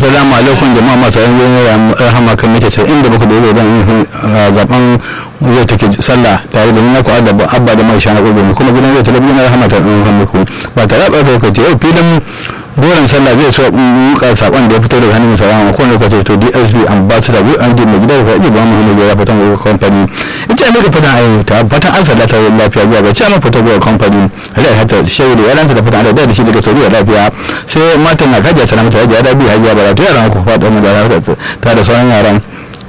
assalamu alaikum jama'a masu yan rahama kan mita ce inda baka da don zaben zai take sallah tare da nuna kuwa da abba da mai shana gobe kuma gidan zai talabijin rahama ta ɗan muku ba tare da ɓata lokaci yau filin goron sallah zai so muka sakon da ya fito daga hannun sarama ko lokaci to dsp ambassador bu an mai gida da faɗi ba mu ne ya fatan gobe company ita ne ka fatan ayo ta fatan an sallah ta lafiya zuwa ga cewa fata gobe company da hata shehu da yaransa da fatan da shi daga sauri lafiya sai matan na kaja salamata ya da biyu hajiya bara to yaran ku faɗa mu da ta da sauran yaran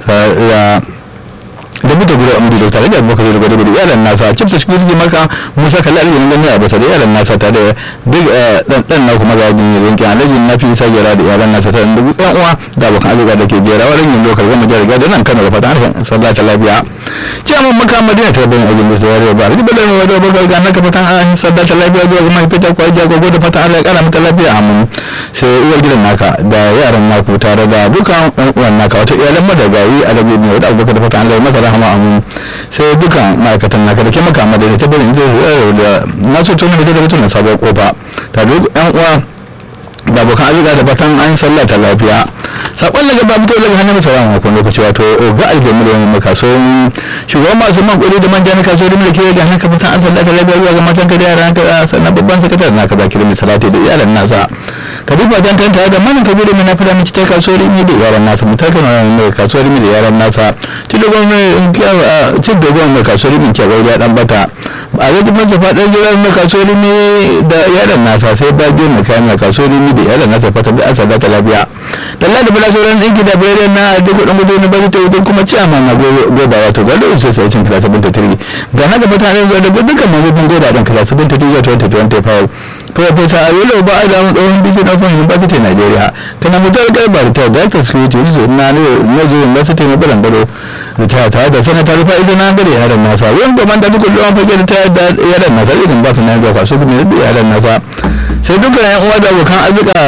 da buta gudu a mudu tare da abokan da gudu yaran nasa cipsa shi gudu maka musa kalli aljihun gani a basa da yaran nasa tare da duk dan na kuma zaɓi ne rinki aljihun na fi sa jera da yaran nasa tare da yan uwa da abokan arzika da ke jera wa ringin lokal gama jihar gada nan kano da fatan harshen sallah ta lafiya ciyaman maka madina ta bayan ajin da sai yare ba rikin bada mai wadda bakar ga naka fatan harshen sallah ta lafiya zuwa ga mahaifita kwa jagogo da fatan allah ya kara mata lafiya a mun sai uwar gidan naka da yaran naku tare da bukan yan uwan naka wata iyalan madagayi a rage ne wadda abubakar da fatan allah ya masa rahama amu sai dukan ma'aikatan naka da ke maka madina ta bari da na so tuni da mutum na sabon kofa ta duk yan uwa da abokan arzika da fatan an sallah ta lafiya sakon daga babu to daga hannun sauran makon lokaci wato ga aljami da wani makaso shugaban masu man kudi da manja na kaso da mulki da haka fatan an sallah ta lafiya zuwa ga matan ka da yaran ka sannan babban sakataren naka zaki da mai salati da iyalan nasa ka duba jan tanta da manin kabiru mai nafi da mace ta kaso rimi da yaran nasa mu tafi na mai kaso rimi da yaran nasa cin dogon mai cin dogon mai kaso rimi ke bai da dan bata a zai kuma zafa ɗan jiran mai kaso rimi da yaran nasa sai ba biyu mai kayan mai kaso rimi da yaran nasa fata da asa ta lafiya dalla da bala sauran ɗinki da bayan na duk kuɗin gudu na bari ta wurin kuma ciyaman na goda wato gado sai sai cin kila sabin ta tiri ga na gaba ta zuwa da dukkan mazubin goda ɗin kila sabin ta tiri zuwa 2025 Profesa Ayolo ba a damu tsohon bijin na fahimta University Nigeria kana mutar garba da ta Director Security Yusuf na Najo University na Barangaro da ta tare da sanata rufa ita na gare yaran nasa yan gaban da duk kullum fage da ta yadda yaran nasa irin ba su na ga kwaso kuma da yaran nasa sai dukkan yan uwa da abokan arzika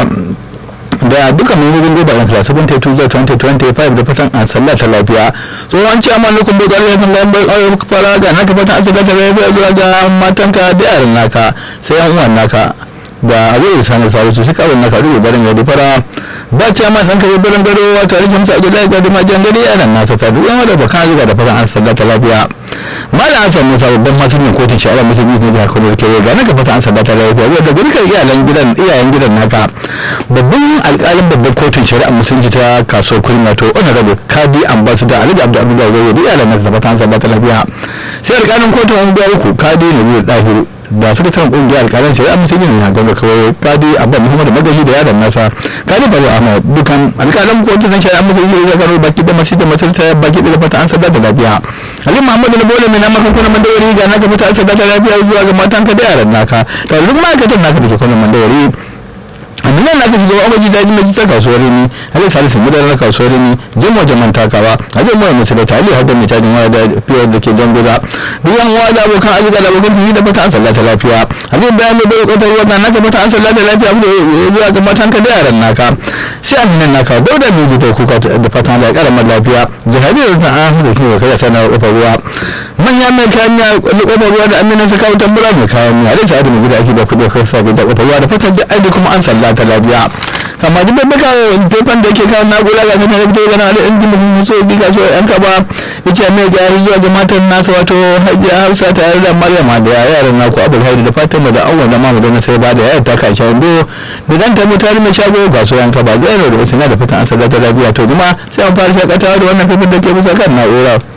da duka membobin goba yan class 72 zuwa 2025 da fatan an sallah ta lafiya tsohon ci amma nukun bai kwarar yakan lambar ƙwarar fara ga naka fatan an sallah ta lafiya zuwa ga matanka da yaran naka sai yan uwan naka da abu da sani sabu su shi kawai naka rubu barin yadda fara ba ce amma ɗan kare barin gado wato a rikin sa a gida ga dima jan gari yaran nasa ta duk yan wadda bakan azuga da fatan an sallah ta lafiya malam hassan musa babban masanin kotun shari'a musulmi ne da kuma ke ga naka fata an sadata lafiya wadda gurkar iyalan gidan iyayen gidan naka babban alƙalin babban kotun shari'a musulunci ta kaso kurma to honorable kadi ambassador alhaji abdul abdul gawo da iyalan nasa fata an sadata lafiya sai alƙalin kotun unguwa uku kadi na biyu dahiru da sakataren kungiyar alƙalan shari'a musulmi ne a gaba kawai kadi abba muhammadu magaji da yaran nasa kadi baro ahmad dukan alƙalan kotun shari'a musulmi ne zakaru baki da masu da masu ta baki da fata an sadata lafiya Ali Muhammadu na bole mai na maka kuna mandawari ga naka fita asa ta lafiya zuwa ga matan ka da yaran naka to duk ma'aikatan naka da ke kuna mandawari amma nan naka shiga amaji daji mai ta kasuwar ni Ali Salisu mudar na kasuwar ni jamo jaman takawa Ali mu mai da tali hadda mai tajin waya da fiye da ke jan guda duk yan uwa da abokan azuga da abokan tafi da fata an sallata lafiya Ali bayan mai bai kwatar wannan naka fata an sallata lafiya zuwa ga matan ka da yaran naka sai aminan naka dauda mai gudu kuka da fatan da karamar lafiya jihadi da ta an da kiwo kai sanar kofar ruwa manya mai kayan ya kofar ruwa da aminan sa kawo tambura mai kayan ya da sa'adu mai gudu ake da kudi kai sa da kofar ruwa da fatan da aiki kuma an sallata lafiya kama duk babba kawo fefan da yake kawo nagula ga kuma fito gana da injin mutum so bi kaso yan kaba yace mai jari zuwa ga matan nasa wato hajiya hausa tare da maryama da yaran naku abul haidu da fatima da awwal da mamu da sai ba da yayar ta kashi wando da dan ta mutane mai shago ga su yan kaba zai da wasu na da fitan an sallata lafiya to kuma sai an fara shakatawa da wannan fefan da ke bisa kan na'ura